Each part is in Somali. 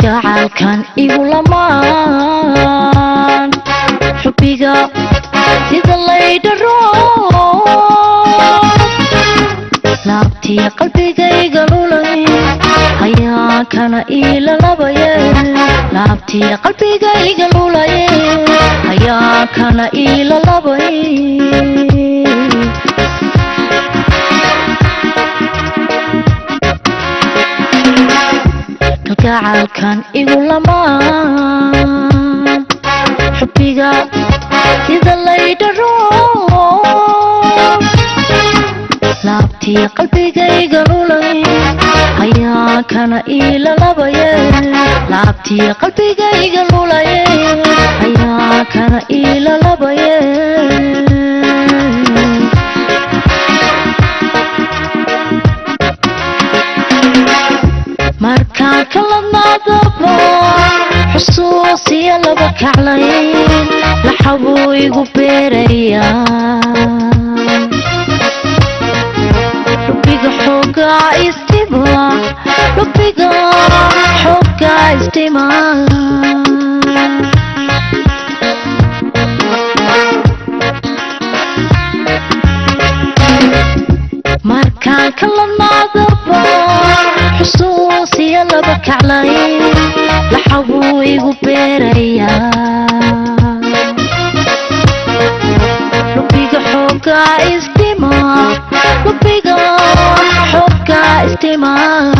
kalgacaalkan igu lamaan xubbiga sida laydharo laabtiya qalbigayga lulay hayaankana iilalabaye laabtiya qalbigayga lulaye hayaankana iilalabay kalgacaalkan igu lamaan xubbiga sida laydharo laabtiya qalbigayga lulay hayaankana iilalabaye laabtiya qalbigayga lulaye hayaankana iilalabaye markaan kaladnaadaba xusuusiya laba kaclayn laxabuu igu beerayaa lubiga xoogaa istima lubiga xoogaa istima markaan kaladnaadaba xusuusiya laba kaclayn laxabuu igu beerayaa lubiga xoogaa istima lubiga xoogaa istima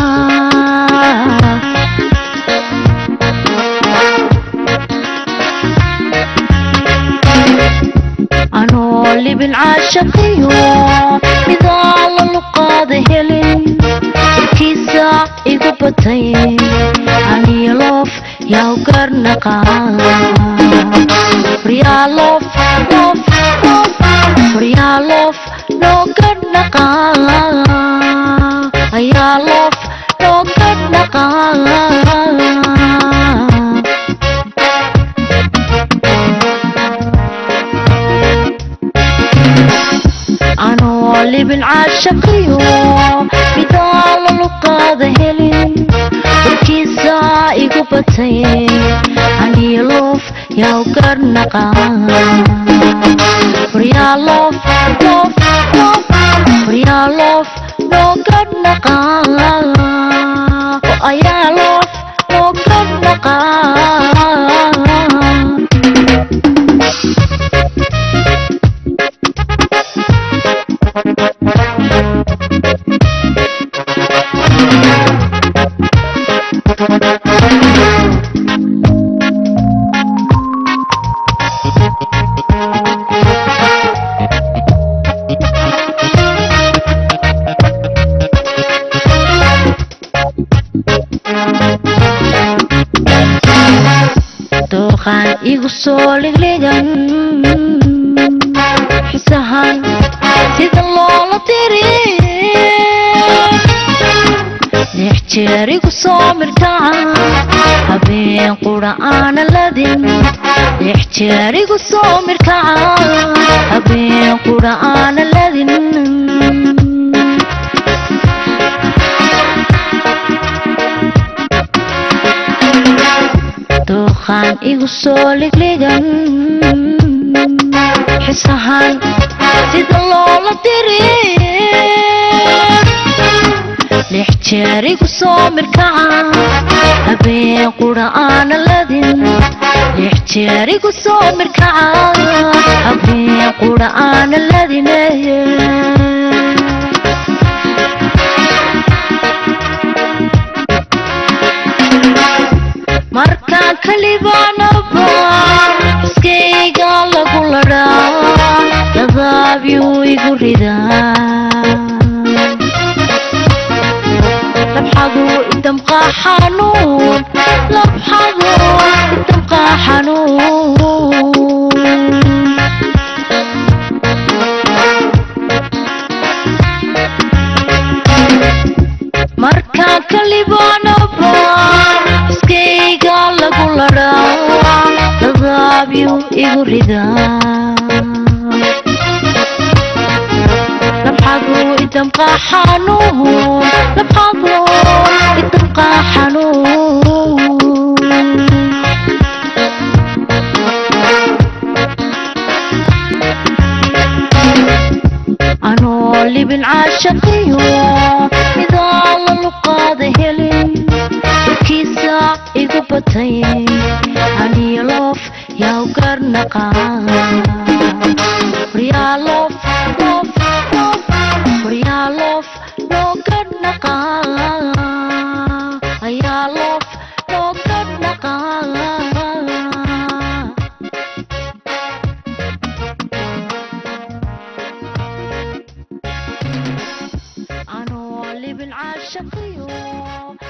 anoo libin caashaqiyo midaa la luqaada helin irkiisa igu batay aniyo loof yaw garnaqaan waryaalof loof loof waryaalof loo garnaqaan ayaa loof loo garnaqaan anoo libin caashaqiyo midaa la luqaada helin warkiisa igu batay aniyo loof yaw garnaqaan waryaalof loof loof waryaalof loo garnaqaan oo ayaa loof loo garnaqaan dooqaan igu soo ligligan xisahan sida loola diri lix jeer igu soo mirkaca habeen qura aana ladin lix jeer igu soo mirkaca habeen qura aana ladin dooqaan igu soo ligligan xisahan sida loola diri lix jeer igu soo mirkaca habeen qura aana ladin lix jeer igu soo mirkaca habeen qura aana ladine markaan kalibaanaba iskayga lagu ladhaa dadaabiyuu igu ridaa labxadu idamqaa xanuun labxadu idamqaa xanuun markaan kalibaanaba iskayga lagu ladhaa dadaabiyuu igu ridaa labxadu idamqaa xanuun labxadu idamqaa xanuun libin caashaqiyo midaan la luqaada helin warkiisa igu batay aniyo loof yaa u garnaqaan waryaa loof loof loof waryaa loof loo garnaqaan ayaa loof loo garnaqaan anoo libin caashaqiyo